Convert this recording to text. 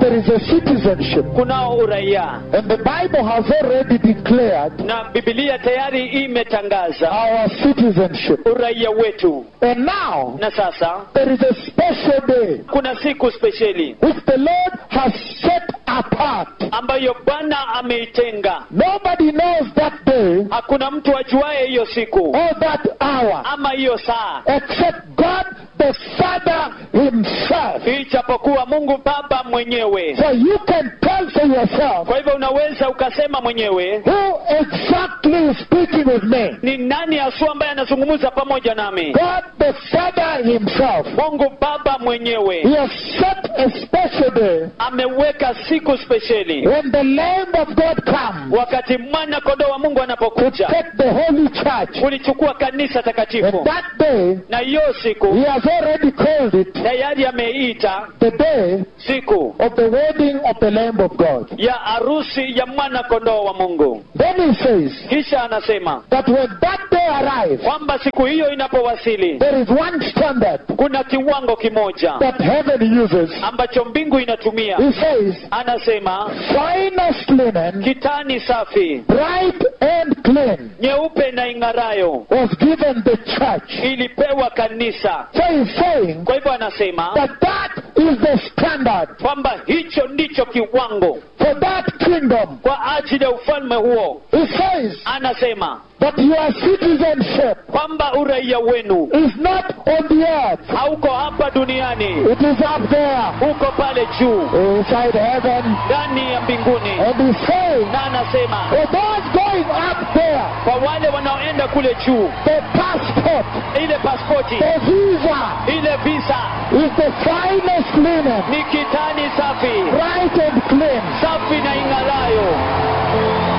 there is a citizenship. kunao uraia And the Bible has already declared na bibilia tayari imetangaza our citizenship. uraia wetu And now, na sasa there is a special day kuna siku spesheli which the Lord has set apart. ambayo bwana ameitenga Nobody knows that day hakuna mtu ajuaye hiyo siku or that hour ama hiyo saa except God the Father Himself. ijapokuwa mungu baba mwenyewe So you can tell for yourself kwa hivyo unaweza ukasema mwenyewe who exactly is speaking with me. ni nani haswa ambaye anazungumza pamoja nami God the Father Himself. mungu baba mwenyewe He has set a special day ameweka siku spesheli when the Lamb of God comes wakati mwana kondoo wa mungu to anapokuja take the Holy Church. kulichukua kanisa And takatifu that day, na hiyo siku He has already called it tayari ameita the day siku of the wedding of the Lamb of God. ya harusi ya mwana kondoo wa mungu Then He says kisha anasema that when that day arrives, kwamba siku hiyo inapowasili there is one standard kuna kiwango kimoja that heaven uses. ambacho mbingu inatumia He says, anasema finest linen, kitani safi bright and clean, nyeupe na ing'arayo was given the church. ilipewa kanisa So he's saying kwa hivyo anasema that that is the standard kwamba hicho ndicho kiwango for that kingdom. kwa ajili ya ufalme huo He says anasema that your citizenship kwamba uraia wenu is not on the earth. hauko hapa duniani It is up there uko pale juu inside heaven. ndani ya mbinguni And he's saying, na anasema for those going up there, kwa wale wanaoenda kule juu the passport, ile paspoti the visa ile visa is the finest linen, ni kitani safi